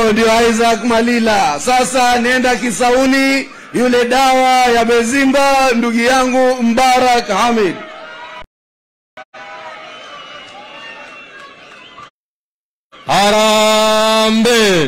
Huyo ndio Isaac Malila. Sasa nenda Kisauni, yule dawa ya Bezimba, ndugu yangu Mbarak Hamid. Harambe!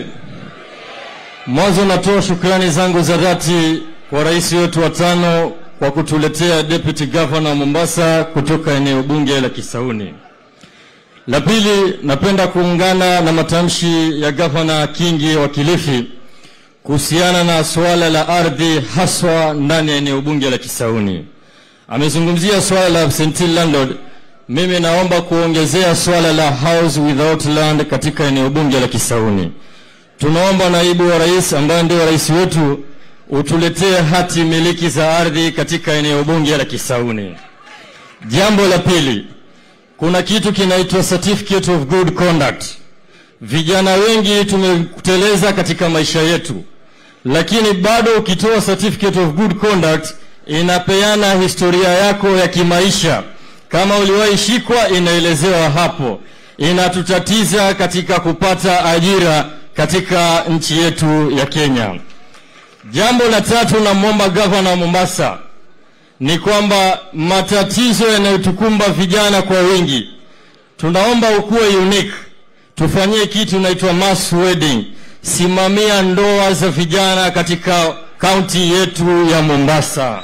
Mwanzo natoa shukrani zangu za dhati kwa rais wetu wa tano kwa kutuletea deputy governor wa Mombasa kutoka eneo bunge la Kisauni. La pili, napenda kuungana na matamshi ya gavana Kingi wa Kilifi kuhusiana na suala la ardhi haswa ndani ya eneo bunge la Kisauni. Amezungumzia suala la absentee landlord. Mimi naomba kuongezea suala la house without land katika eneo bunge la Kisauni. Tunaomba naibu wa rais ambaye ndio rais wetu utuletee hati miliki za ardhi katika eneo bunge la Kisauni. Jambo la pili, kuna kitu kinaitwa certificate of good conduct. Vijana wengi tumeteleza katika maisha yetu, lakini bado ukitoa certificate of good conduct inapeana historia yako ya kimaisha. Kama uliwahi shikwa, inaelezewa hapo. Inatutatiza katika kupata ajira katika nchi yetu ya Kenya. Jambo la tatu, namwomba gavana wa Mombasa ni kwamba matatizo yanayotukumba vijana kwa wingi, tunaomba ukuwe unique, tufanyie kitu inaitwa mass wedding. Simamia ndoa za vijana katika kaunti yetu ya Mombasa.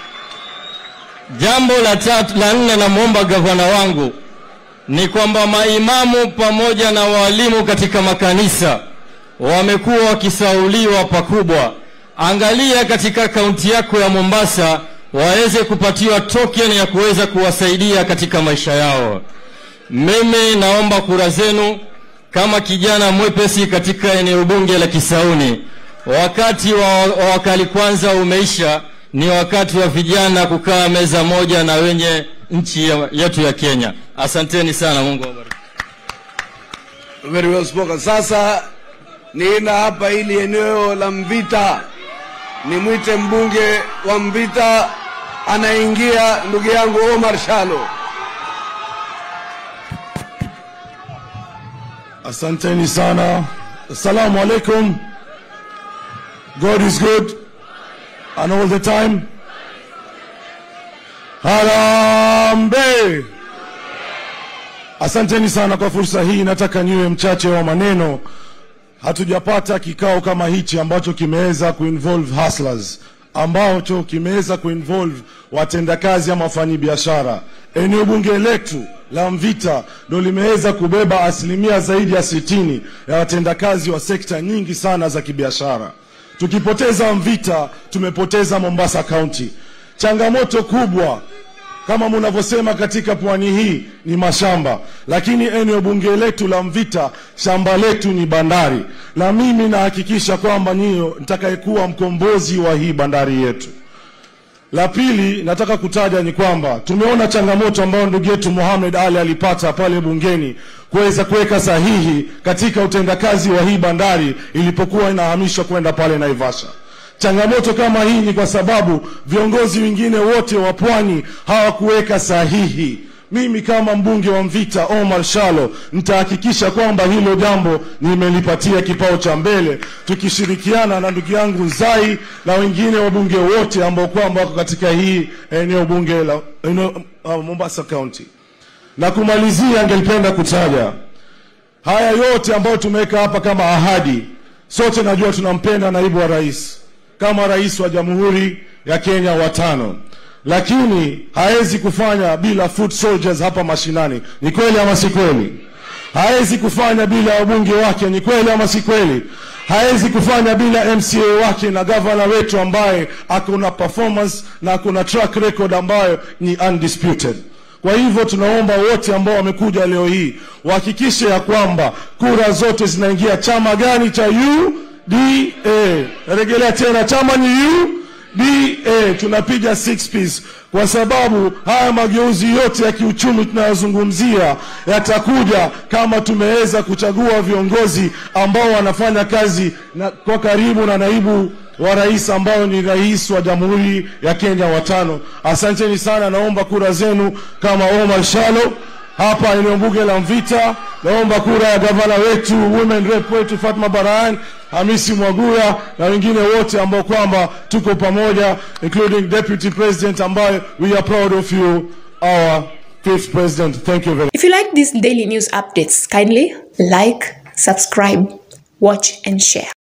Jambo la tatu, la nne, namwomba gavana wangu ni kwamba maimamu pamoja na walimu katika makanisa wamekuwa wakisauliwa pakubwa. Angalia katika kaunti yako ya Mombasa waweze kupatiwa token ya kuweza kuwasaidia katika maisha yao. Mimi naomba kura zenu kama kijana mwepesi katika eneo bunge la Kisauni. Wakati wa, wa wakali kwanza umeisha, ni wakati wa vijana kukaa meza moja na wenye nchi ya- yetu ya Kenya. Asanteni sana, Mungu awabariki. Very well spoken. Sasa nina hapa ili eneo la Mvita, nimwite mbunge wa Mvita, anaingia ndugu yangu Omar Shalo. Asanteni sana. Assalamu alaikum. God is good and all the time. Harambe. Asanteni sana kwa fursa hii. Nataka niwe mchache wa maneno. Hatujapata kikao kama hichi ambacho kimeweza kuinvolve hustlers, ambacho kimeweza kuinvolve watendakazi ama wafanyabiashara. Eneo bunge letu la Mvita ndo limeweza kubeba asilimia zaidi ya sitini ya watendakazi wa sekta nyingi sana za kibiashara. Tukipoteza Mvita, tumepoteza Mombasa County. Changamoto kubwa kama mnavyosema katika pwani hii ni mashamba, lakini eneo bunge letu la Mvita shamba letu ni bandari, na mimi nahakikisha kwamba niyo nitakayekuwa mkombozi wa hii bandari yetu. La pili nataka kutaja ni kwamba tumeona changamoto ambayo ndugu yetu Mohamed Ali alipata pale bungeni kuweza kuweka sahihi katika utendakazi wa hii bandari ilipokuwa inahamishwa kwenda pale Naivasha. Changamoto kama hii ni kwa sababu viongozi wengine wote wa pwani hawakuweka sahihi. Mimi kama mbunge wa Mvita Omar Shalo nitahakikisha kwamba hilo jambo nimelipatia kipao cha mbele, tukishirikiana na ndugu yangu Zai na wengine wabunge wote ambao kwamba wako katika hii eneo bunge la eneo, uh, Mombasa County. Na kumalizia, angelipenda kutaja haya yote ambayo tumeweka hapa kama ahadi. Sote najua tunampenda naibu wa rais kama rais wa Jamhuri ya Kenya wa tano, lakini hawezi kufanya bila foot soldiers hapa mashinani. Ni kweli ama si kweli? Hawezi kufanya bila wabunge wake. Ni kweli ama si kweli? Hawezi kufanya bila MCA wake na gavana wetu ambaye akona performance na akona track record ambayo ni undisputed. Kwa hivyo tunaomba wote ambao wamekuja leo hii wahakikishe ya kwamba kura zote zinaingia chama gani cha UDA. Narejelea tena, chama ni UDA. Tunapiga six piece kwa sababu haya mageuzi yote ya kiuchumi tunayozungumzia yatakuja kama tumeweza kuchagua viongozi ambao wanafanya kazi na, kwa karibu na naibu wa rais ambao ni rais wa Jamhuri ya Kenya wa tano. Asanteni sana, naomba kura zenu kama Omar Shalo hapa eneo bunge la Mvita. Naomba kura ya gavana wetu, women rep wetu Fatma Barahan, Hamisi Mwaguya na wengine wote ambao kwamba tuko pamoja, including deputy president ambaye we are proud of you, our fifth president. Thank you very If you like these daily news updates, kindly like, subscribe, watch, and share.